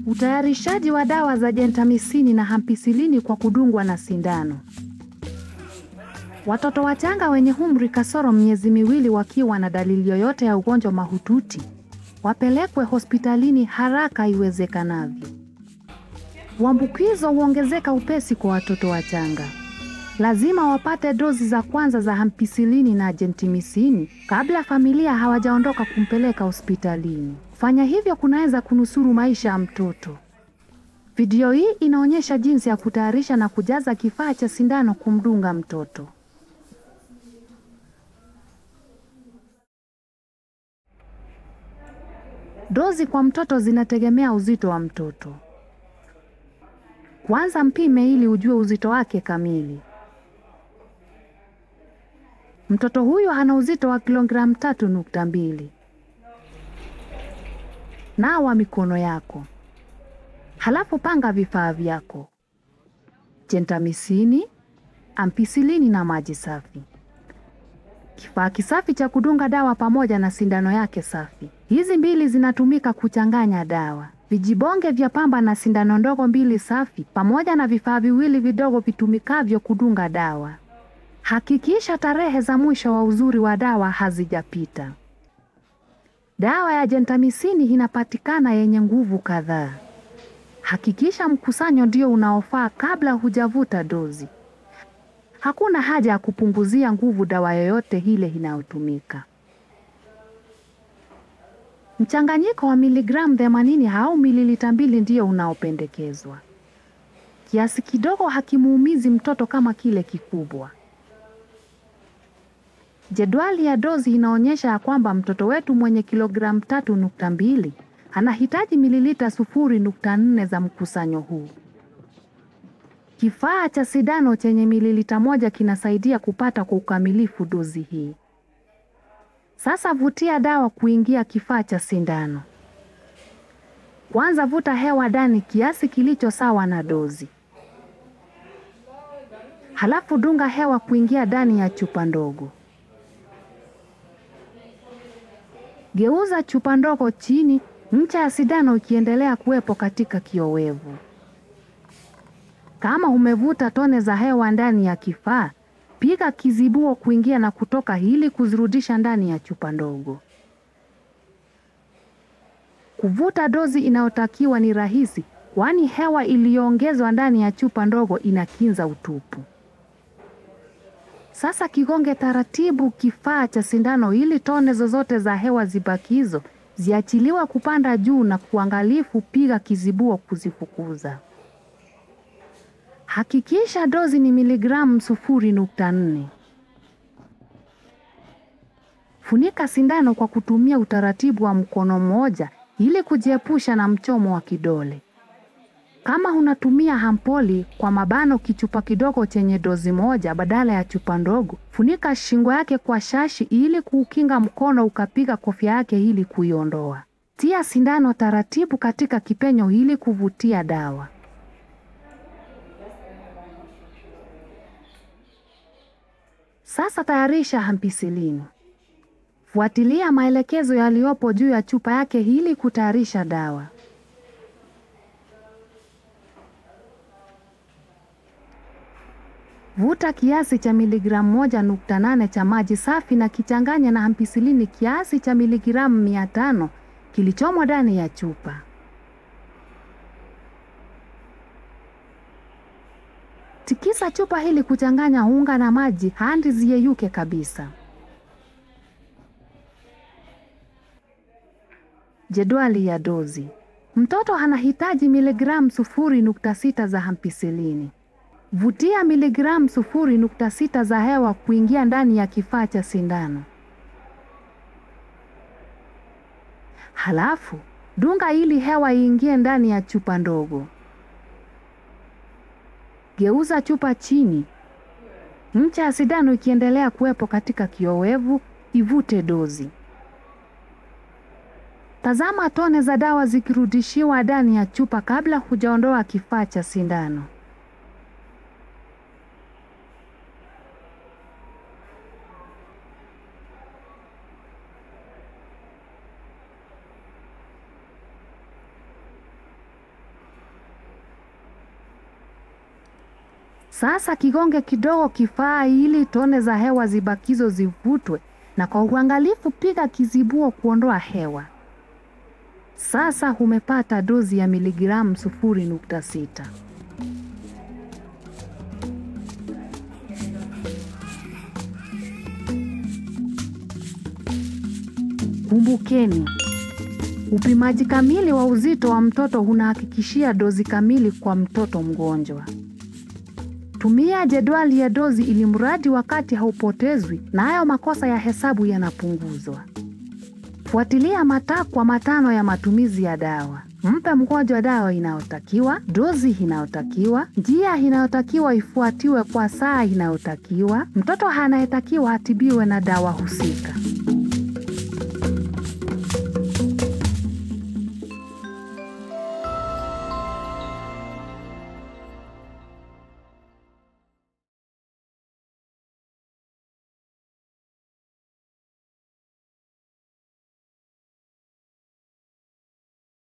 Utayarishaji wa dawa za jentamisini na hampisilini kwa kudungwa na sindano. Watoto wachanga wenye umri kasoro miezi miwili wakiwa na dalili yoyote ya ugonjwa mahututi wapelekwe hospitalini haraka iwezekanavyo. Uambukizo huongezeka upesi kwa watoto wachanga. Lazima wapate dozi za kwanza za hampisilini na jentimisini kabla familia hawajaondoka kumpeleka hospitalini. Kufanya hivyo kunaweza kunusuru maisha ya mtoto. Video hii inaonyesha jinsi ya kutayarisha na kujaza kifaa cha sindano kumdunga mtoto. Dozi kwa mtoto zinategemea uzito wa mtoto. Kwanza mpime ili ujue uzito wake kamili. Mtoto huyu ana uzito wa kilogramu tatu nukta mbili. Nawa mikono yako, halafu panga vifaa vyako: jentamisini, ampisilini na maji safi, kifaa kisafi cha kudunga dawa pamoja na sindano yake safi. Hizi mbili zinatumika kuchanganya dawa, vijibonge vya pamba na sindano ndogo mbili safi, pamoja na vifaa viwili vidogo vitumikavyo kudunga dawa. Hakikisha tarehe za mwisho wa uzuri wa dawa hazijapita. Dawa ya jentamisini inapatikana yenye nguvu kadhaa. Hakikisha mkusanyo ndio unaofaa kabla hujavuta dozi. Hakuna haja ya kupunguzia nguvu dawa yoyote ile inayotumika. Mchanganyiko wa miligramu 80 au mililita mbili ndio unaopendekezwa. Kiasi kidogo hakimuumizi mtoto kama kile kikubwa. Jedwali ya dozi inaonyesha ya kwamba mtoto wetu mwenye kilogramu tatu nukta mbili anahitaji mililita sufuri nukta nne za mkusanyo huu. Kifaa cha sindano chenye mililita moja kinasaidia kupata kwa ukamilifu dozi hii. Sasa vutia dawa kuingia kifaa cha sindano. Kwanza vuta hewa ndani kiasi kilicho sawa na dozi. Halafu dunga hewa kuingia ndani ya chupa ndogo. Geuza chupa ndogo chini, ncha ya sindano ikiendelea kuwepo katika kiowevu. Kama umevuta tone za hewa ndani ya kifaa, piga kizibuo kuingia na kutoka ili kuzirudisha ndani ya chupa ndogo. Kuvuta dozi inayotakiwa ni rahisi, kwani hewa iliyoongezwa ndani ya chupa ndogo inakinza utupu. Sasa kigonge taratibu kifaa cha sindano ili tone zozote za hewa zibakizo ziachiliwa kupanda juu na kuangalifu piga kizibuo kuzifukuza. Hakikisha dozi ni miligramu sufuri nukta nne. Funika sindano kwa kutumia utaratibu wa mkono mmoja ili kujiepusha na mchomo wa kidole. Kama unatumia hampoli kwa mabano kichupa kidogo chenye dozi moja badala ya chupa ndogo, funika shingo yake kwa shashi ili kuukinga mkono ukapiga kofia yake ili kuiondoa. Tia sindano taratibu katika kipenyo ili kuvutia dawa. Sasa tayarisha hampisilini. Fuatilia maelekezo yaliyopo juu ya chupa yake ili kutayarisha dawa. Vuta kiasi cha miligramu moja nukta nane cha maji safi na kichanganya na hampisilini kiasi cha miligramu mia tano kilichomo ndani ya chupa. Tikisa chupa hili kuchanganya unga na maji hadi ziyeyuke kabisa. Jedwali ya dozi. Mtoto anahitaji miligramu sufuri nukta sita za hampisilini. Vutia miligramu sufuri nukta sita za hewa kuingia ndani ya kifaa cha sindano. Halafu dunga ili hewa iingie ndani ya chupa ndogo. Geuza chupa chini, ncha ya sindano ikiendelea kuwepo katika kiowevu, ivute dozi. Tazama tone za dawa zikirudishiwa ndani ya chupa kabla hujaondoa kifaa cha sindano. Sasa kigonge kidogo kifaa ili tone za hewa zibakizo zivutwe, na kwa uangalifu piga kizibuo kuondoa hewa. Sasa umepata dozi ya miligramu sufuri nukta sita. Kumbukeni, upimaji kamili wa uzito wa mtoto unahakikishia dozi kamili kwa mtoto mgonjwa. Tumia jedwali ya dozi ili mradi wakati haupotezwi na hayo makosa ya hesabu yanapunguzwa. Fuatilia matakwa matano ya matumizi ya dawa. Mpe mgonjwa dawa inayotakiwa, dozi inayotakiwa, njia inayotakiwa ifuatiwe kwa saa inayotakiwa, mtoto anayetakiwa atibiwe na dawa husika.